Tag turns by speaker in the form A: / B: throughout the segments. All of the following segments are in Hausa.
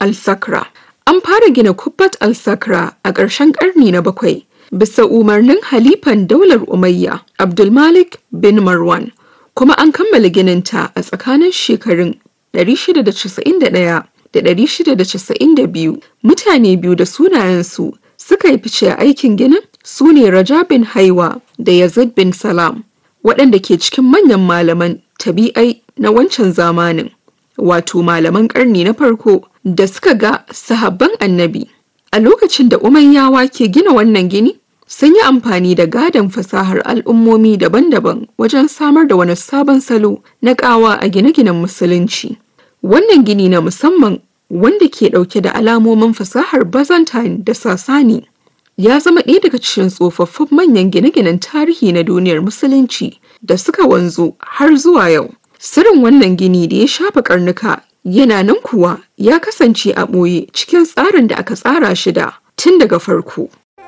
A: al-Sakra. An fara gina Kubbat al-Sakra a ƙarshen ƙarni na bakwai bisa umarnin halifan daular Umayya Abdulmalik bin Marwan kuma an kammala gininta a tsakanin shekarun 691 da 692 mutane biyu da sunayensu suka yi fice a aikin ginin su ne Raja bin Haiwa da Yazid bin Salam waɗanda ke cikin manyan malaman tabi'ai na wancan zamanin wato malaman ƙarni na farko da suka ga sahabban annabi a lokacin da umayyawa ke gina wannan gini sun yi amfani da gadon fasahar al'ummomi daban-daban wajen samar da wani sabon salo na ƙawa a gine-ginen musulunci wannan gini na musamman wanda ke ɗauke da alamomin fasahar byzantine da sasani ya zama ɗaya daga cikin tsofaffin manyan gine-ginen tarihi na duniyar musulunci da suka wanzu har zuwa yau sirrin wannan gini da ya shafa karnuka yana nan kuwa ya kasance a ɓoye cikin tsarin da aka tsara shi da tun daga farko.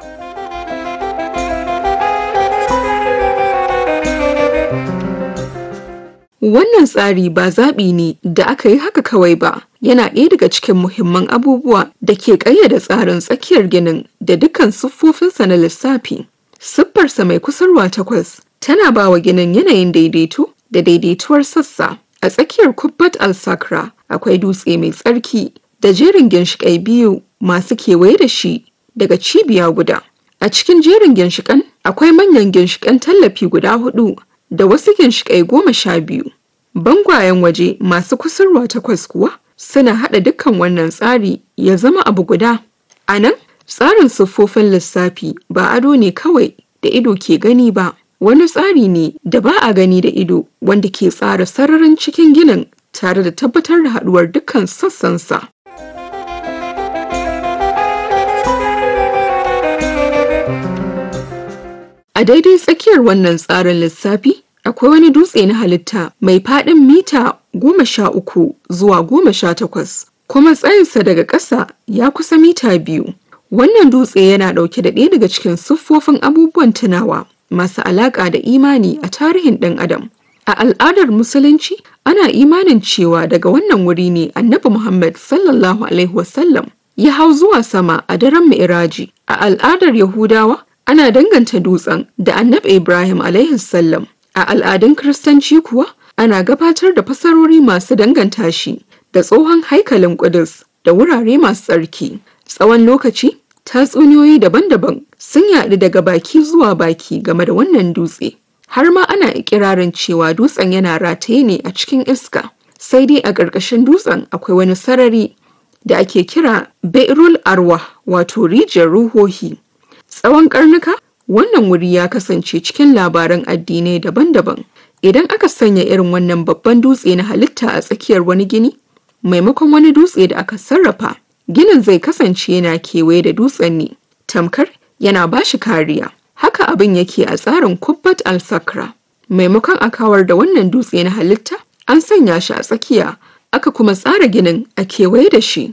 A: Wannan tsari ba zaɓi ne da aka yi haka kawai ba, yana ɗaya daga cikin muhimman abubuwa da ke ƙayyade tsarin tsakiyar ginin da dukkan siffofinsa na lissafi. Siffarsa mai kusurwa takwas tana ba wa ginin yanayin daidaito da daidaituwar sassa. A tsakiyar Kubbat al-Sakra akwai dutse mai tsarki da jerin ginshiƙai biyu masu kewaye da shi daga cibiya guda. A cikin jerin ginshiƙan akwai manyan ginshiƙan tallafi guda hudu da wasu ginshiƙai goma sha biyu. Bangwayen waje masu kusurwa takwas kuwa suna haɗa dukkan wannan tsari ya zama abu guda. A nan, tsarin siffofin lissafi ba ado ne kawai da ido ke gani ba. wani tsari ne da ba a gani da ido wanda ke tsara sararin cikin ginin tare da tabbatar da haduwar dukkan sassansa. A daidai tsakiyar wannan tsarin lissafi akwai wani dutse na halitta mai faɗin mita goma sha uku zuwa goma sha takwas kuma tsayinsa daga ƙasa ya kusa mita biyu. Wannan dutse yana ɗauke da ɗaya daga cikin siffofin abubuwan tunawa masu alaƙa da imani a tarihin ɗan adam. A al'adar Musulunci, ana imanin cewa daga wannan wuri ne Annabi Muhammad sallallahu Alaihi wasallam ya hau zuwa sama a daren Mi'raji. A al'adar Yahudawa, ana danganta dutsen da Annabi Ibrahim Alaihi sallam. A al'adun Kiristanci kuwa, ana gabatar da fasarori masu danganta shi da tsohon haikalin Ƙudus da wurare masu tsarki. Tsawon lokaci, tatsuniyoyi daban-daban sun yaɗu daga baki zuwa baki game da wannan dutse har ma ana ikirarin cewa dutsen yana rataye ne a cikin iska sai dai a ƙarƙashin dutsen akwai wani sarari da ake kira beirul arwa wato rijiyar ruhohi tsawon karnuka wannan wuri ya kasance cikin labaran addinai daban-daban idan aka sanya irin wannan babban dutse na halitta a tsakiyar wani gini maimakon wani dutse da aka sarrafa ginin zai kasance yana kewaye da dutsen ne tamkar yana ba shi kariya haka abin yake a tsarin kubbat al-sakra maimakon a kawar da wannan dutse na halitta an sanya shi a tsakiya aka kuma tsara ginin a kewaye da shi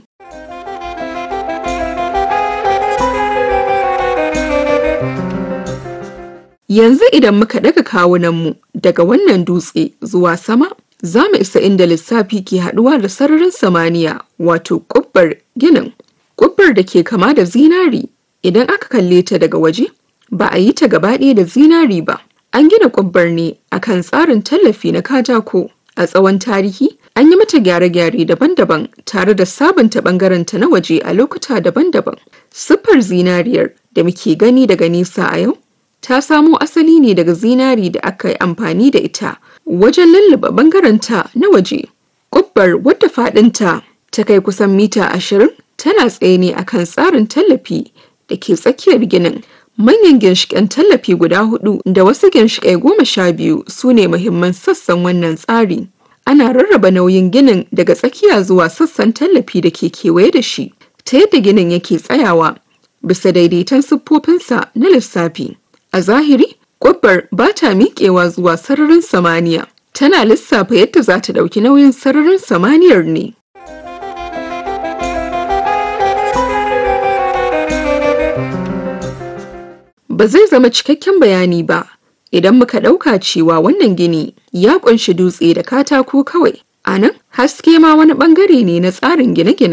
A: yanzu idan muka daga kawunanmu daga wannan dutse zuwa sama za mu isa inda lissafi ke haɗuwa da sararin samaniya wato ƙubbar ginin ƙubbar da ke kama da zinari idan aka kalle ta daga waje ba a yi ta gaba ɗaya da zinari ba an gina ƙubbar ne akan tsarin tallafi na katako a tsawon tarihi an yi mata gyare-gyare daban-daban tare da sabunta ɓangarenta na waje a lokuta daban-daban siffar zinariyar da muke gani daga nesa a yau ta samo asali ne daga zinari da aka yi amfani da ita wajen lulluɓe ɓangarenta na waje. Ƙubbar wadda faɗinta ta kai kusan mita ashirin tana tsaye ne akan tsarin tallafi da ke tsakiyar ginin. Manyan ginshiƙan tallafi guda hudu da wasu ginshiƙai goma sha biyu su ne muhimman sassan wannan tsari. Ana rarraba nauyin ginin daga tsakiya zuwa sassan tallafi da ke kewaye da shi, ta yadda ginin yake tsayawa bisa daidaiton siffofinsa na lissafi. A zahiri, Gwabbar ba ta miƙewa zuwa sararin samaniya, tana lissafa yadda za ta ɗauki nauyin sararin samaniyar ne. Ba zai zama cikakken bayani ba idan muka ɗauka cewa wannan gini ya ƙunshi dutse da katako kawai. A nan, haske ma wani ɓangare ne na tsarin gine-gine.